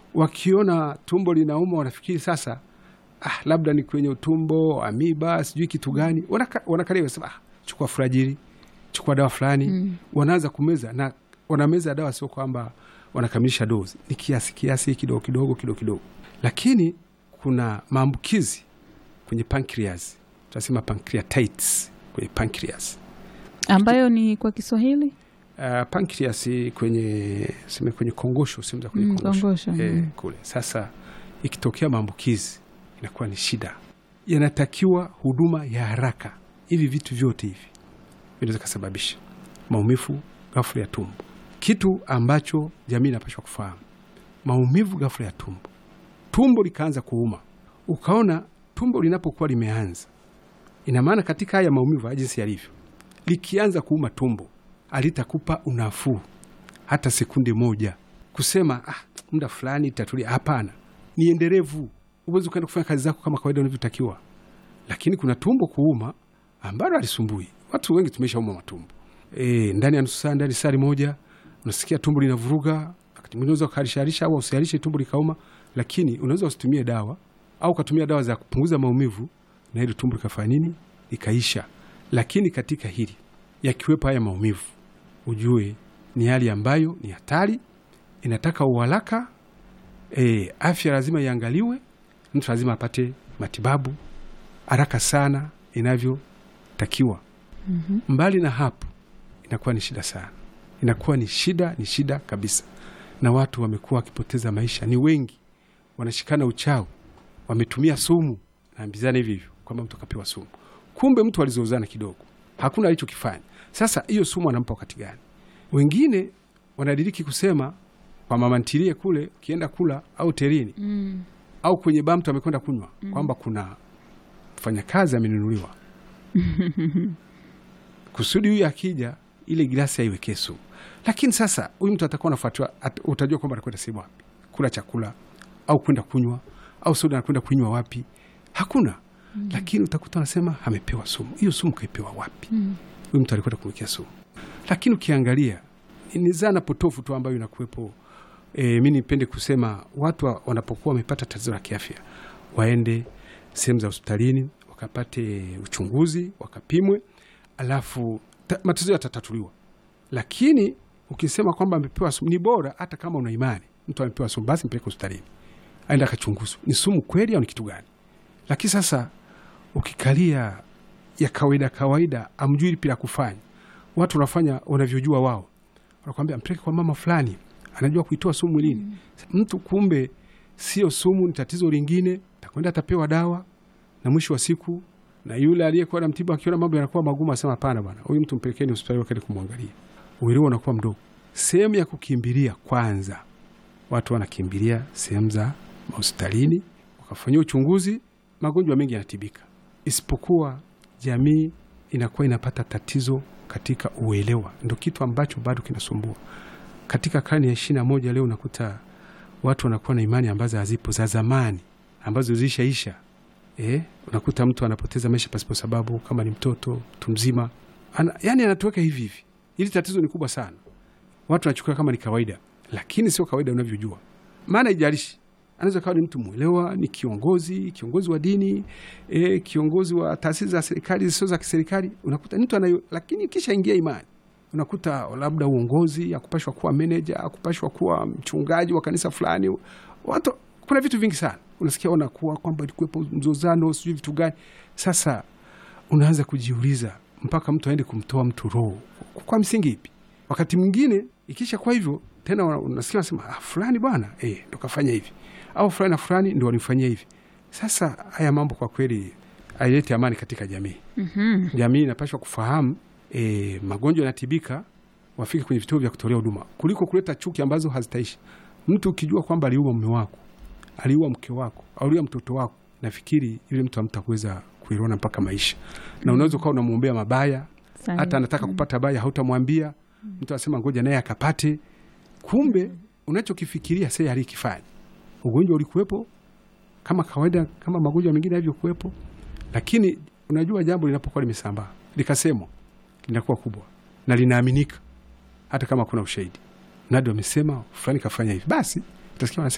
wakiona tumbo linauma wanafikiri sasa, ah, labda ni kwenye utumbo, amiba, sijui kitu gani, wanaka- wanakalia wanasema, ah, chukua furajili, chukua dawa fulani wanaanza kumeza na wanameza dawa, sio kwamba wanakamilisha dozi, ni kiasi kiasi, kidogo kidogo kidogo kidogo, lakini kuna maambukizi kwenye pancreas, tunasema pancreatitis kwenye pancreas. ambayo ni kwa Kiswahili Uh, pancreas kwenye sema kwenye kongosho sehemu za kwenye Mm, kongosho, kongosho, Eh, mm. kule sasa, ikitokea maambukizi inakuwa ni shida, yanatakiwa huduma ya haraka. Hivi vitu vyote hivi vinaweza kusababisha maumivu ghafla ya tumbo, kitu ambacho jamii inapaswa kufahamu. Maumivu ghafla ya tumbo, tumbo likaanza kuuma, ukaona tumbo linapokuwa limeanza, ina maana katika haya maumivu haya jinsi yalivyo, likianza kuuma tumbo alitakupa unafuu hata sekunde moja kusema ah, muda fulani itatulia. Hapana, ni endelevu. Huwezi ukaenda kufanya kazi zako kama kawaida unavyotakiwa, lakini kuna tumbo kuuma ambalo alisumbui watu wengi. Tumeshauma matumbo e, ndani ya nusu saa, ndani ya saa moja unasikia tumbo linavuruga. Wakati mwingine unaweza ukaharishaharisha au usiharishe tumbo likauma, lakini unaweza usitumie dawa au ukatumia dawa za kupunguza maumivu na hili tumbo likafanya nini, likaisha. Lakini katika hili yakiwepo haya maumivu, ujue ni hali ambayo ni hatari, inataka uharaka. E, afya lazima iangaliwe, mtu lazima apate matibabu haraka sana inavyotakiwa. Mbali na hapo, inakuwa ni shida sana, inakuwa ni shida, ni shida kabisa, na watu wamekuwa wakipoteza maisha, ni wengi wanashikana uchawi, wametumia sumu, naambizana hivi hivyo kwamba mtu akapewa sumu, kumbe mtu alizozana kidogo, hakuna alichokifanya. Sasa hiyo sumu anampa wakati gani? Wengine wanadiriki kusema kwa mama ntilie kule, ukienda kula au terini mm. au kwenye baa mtu amekwenda kunywa kwamba kuna mfanyakazi amenunuliwa kusudi huyu akija ile gilasi aiwekee sumu. Lakini sasa huyu mtu atakuwa anafuatiwa, at- utajua kwamba anakwenda sehemu wapi kula chakula au kwenda kunywa au soda anakwenda kunywa wapi, hakuna lakini utakuta anasema amepewa sumu. Hiyo sumu kaipewa wapi? Huyu mtu alikwenda kumwekea sumu. Lakini ukiangalia ni- ni zana potofu tu ambayo inakuwepo. E, mi nipende kusema watu wa- wanapokuwa wamepata tatizo la kiafya waende sehemu za hospitalini wakapate uchunguzi wakapimwe, alafu ta- matatizo yatatatuliwa. Lakini ukisema kwamba amepewa sumu, ni bora hata kama una imani mtu amepewa sumu, basi mpeleke hospitalini aende akachunguzwa, ni sumu kweli au ni kitu gani. Lakini sasa ukikalia ya kawaida kawaida, amjui lipi la kufanya, watu wanafanya wanavyojua wao, wanakwambia mpeleke kwa mama fulani, anajua kuitoa sumu mwilini. Mtu kumbe sio sumu, ni tatizo lingine, takwenda atapewa dawa, na mwisho wa siku na yule aliyekuwa na mtibu akiona mambo yanakuwa magumu, asema hapana bwana, huyu mtu mpelekeni hospitali wakati kumwangalia. Uelewa unakuwa mdogo. Sehemu ya kukimbilia kwanza, watu wanakimbilia sehemu za hospitalini wakafanyia uchunguzi, magonjwa mengi yanatibika, isipokuwa jamii inakuwa inapata tatizo katika uelewa. Ndo kitu ambacho bado kinasumbua katika karne ya ishirini na moja. Leo unakuta watu wanakuwa na imani ambazo hazipo za zamani ambazo zilishaisha. Eh, unakuta mtu anapoteza maisha pasipo sababu, kama ni mtoto, mtu mzima ana, yani anatuweka hivi hivi. Hili tatizo ni kubwa sana, watu wanachukua kama ni kawaida, lakini sio kawaida unavyojua. Maana ijalishi anaweza kawa ni mtu mwelewa, ni kiongozi, kiongozi wa dini e, kiongozi wa taasisi za serikali zisizo za kiserikali, unakuta ni mtu anayo, lakini kisha ingia imani, unakuta labda uongozi, akupashwa kuwa meneja, akupashwa kuwa mchungaji wa kanisa fulani. Watu, kuna vitu vingi sana unasikia wanakuwa kwamba ilikuwepo mzozano, sijui vitu gani. Sasa unaanza kujiuliza mpaka mtu aende kumtoa mtu roho kwa msingi ipi? Wakati mwingine ikisha kwa hivyo tena una- unasikia wanasema ah, fulani bwana eh, ndo kafanya hivi au fulani na fulani ndo walimfanyia hivi. Sasa haya mambo kwa kweli haileti amani katika jamii. Mhm. Jamii inapaswa kufahamu eh, magonjwa yanatibika, wafike kwenye vituo vya kutolea huduma kuliko kuleta chuki ambazo hazitaishi. Mtu ukijua kwamba aliua mume wako, aliua mke wako, aliua mtoto wako, nafikiri yule mtu hamtakuweza kuiona mpaka maisha, na unaweza ukawa unamwombea mabaya Sahihi. hata anataka kupata baya hautamwambia. Mtu anasema ngoja naye akapate, kumbe unachokifikiria sasa alikifanya. Ugonjwa ulikuwepo kama kawaida, kama magonjwa mengine yalivyokuwepo, lakini unajua jambo linapokuwa limesambaa likasemwa, linakuwa kubwa na linaaminika, hata kama kuna ushahidi. Nadi wamesema fulani kafanya hivi, basi utasikia wanasema